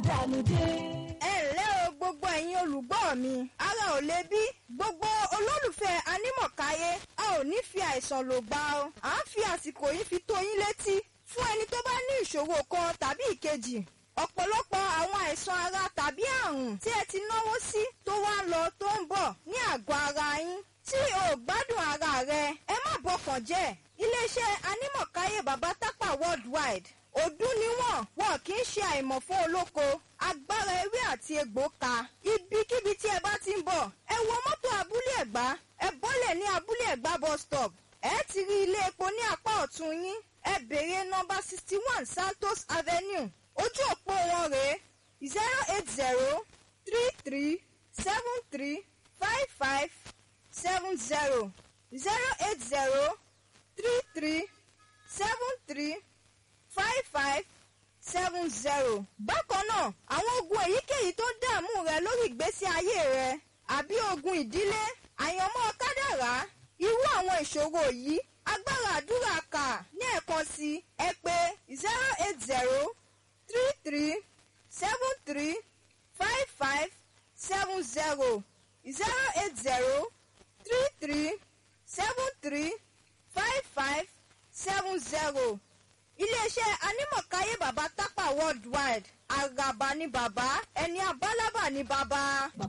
dànù dé. ẹ ǹlẹ́ o gbogbo ẹ̀yin olùgbọ́ mi ara ò le bí gbogbo olólùfẹ́ anímọ̀káyé a ò ní fi àìsàn lò gbà o à ń fi àsìkò yìí fi tó yín létí fún ẹni tó bá ní ìṣòro kan tàbí ìkejì ọ̀pọ̀lọpọ̀ àwọn àìsàn ara tàbí àrùn tí ẹ ti náwó sí tó wá ń lọ tó ń bọ̀ ní àgọ́ ara yín tí o ò gbádùn ara rẹ ẹ má bọkàn jẹ́ iléeṣẹ́ anímọ̀káyé bàbá tápà worldwide ọdún níwọ̀n wọn kì í ṣe àìmọ̀ fún olóko agbára ewé àti egbò ka ibikíbi tí ẹ bá ti ń bọ̀ ẹ wọ mọ́tò abúlé ẹ̀gbá ẹ bọ́lẹ̀ ní abúlé ẹ̀gbá bus stop ẹ ti rí ilé epo ní apá ọ̀tún yín ẹ béèrè nọ́mbà sixty one santos avenue ojú òpó wọn rèé zero eight zero three three seven three five five seven zero zero eight zero three three seven three five five seven zero. bákan náà àwọn ogun èyíkéyìí tó dààmú rẹ lórí ìgbésí ayé rẹ àbí ogun ìdílé àyànmọ́ kádàrá irú àwọn ìṣòro yìí agbára àdúrà kà ní ẹ̀kan sí ẹ pé zero eight zero three three seven three five five seven zero zero eight zero three three seven three five five seven zero iléeṣẹ́ anímọ̀káyé bàbá tápà worldwide àgàbà ní bàbá ẹni abálábà ní bàbá.